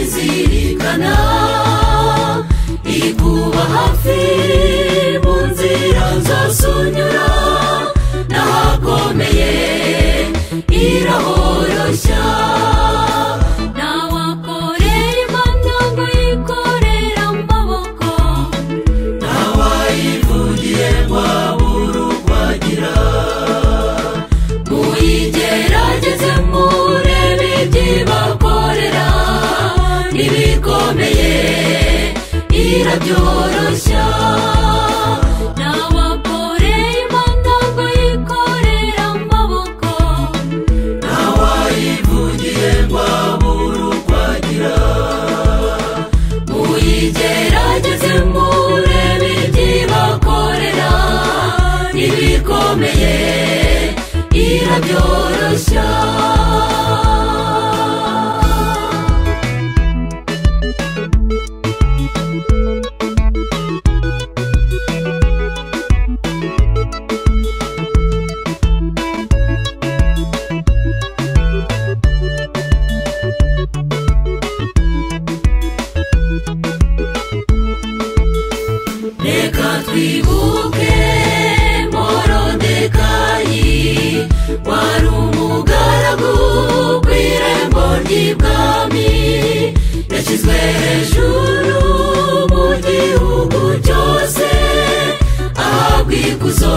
izirikana ikuba hafi mu nzira zose unyura n'ahakomeye irahoroshya ntawakorera imana ngo yikorere amaboko ntawayivugiye ngo abure uko agira muyigerageze murebe ibyibakorera n'ibikomeye irabyoroshya ntawakorera imana ngo yikorere amaboko ntawayivugiye ngo abure uko agira muyigerageze murebe ibyibakorera n'ibikomeye irabyoroshya reka twibuke morodekayi wari umugaragu kw'irembo ry'ibwami yashyizwe hejuru mu gihugu cyose ahabwa ikuzo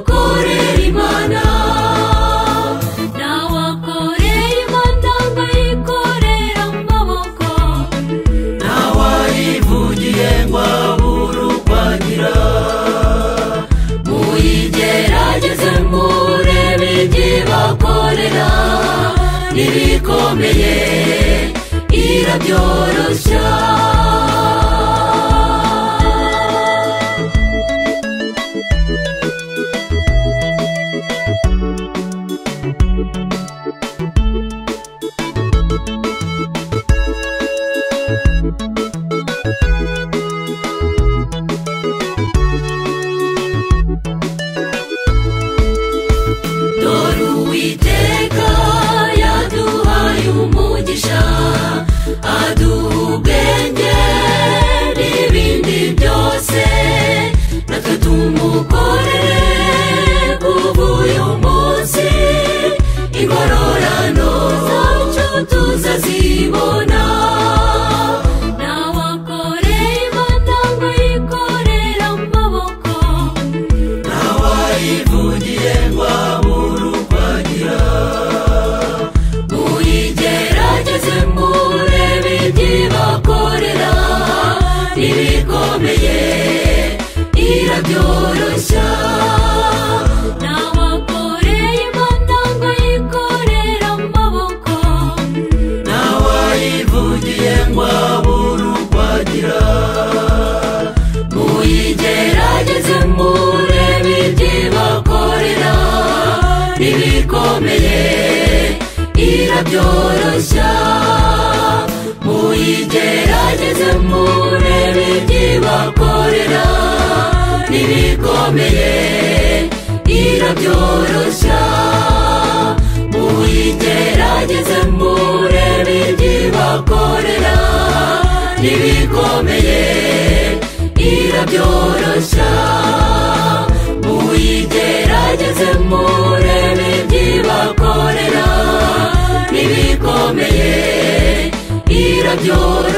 korera imana ntawakorera imana ngo yikorere amaboko ntawayivugiye ngo abure uko agira muyigerageze murebe ibyibakorera n'ibikomeye irabyoroshya dore uwiteka yaduhaye umugisha aduha ubwenge n'ibindi byose natwe tumukorere kuva uyu munsi ingororano zacu tuzazibona ntawakorera imana ngo yikorere amaboko ntawayivugiye ngo abure uko agira muyigerageze murebe ibyibakorera n'ibikomeye irabyoroshya ntawakorera imana ngo yikorere amaboko ntawayivugiye ngo abure uko agira muyigerageze murebe ibyibakorera n'ibikomeye irabyoroshya muyigerageze murebe ibyibakorera n'ibikomeye irabyoroshya muyigerageze murebe ibyibakorera n'ibikomeye irabyoroshya muyigerageze murebe ibyibakorera n'ibikomeye irabyoroshya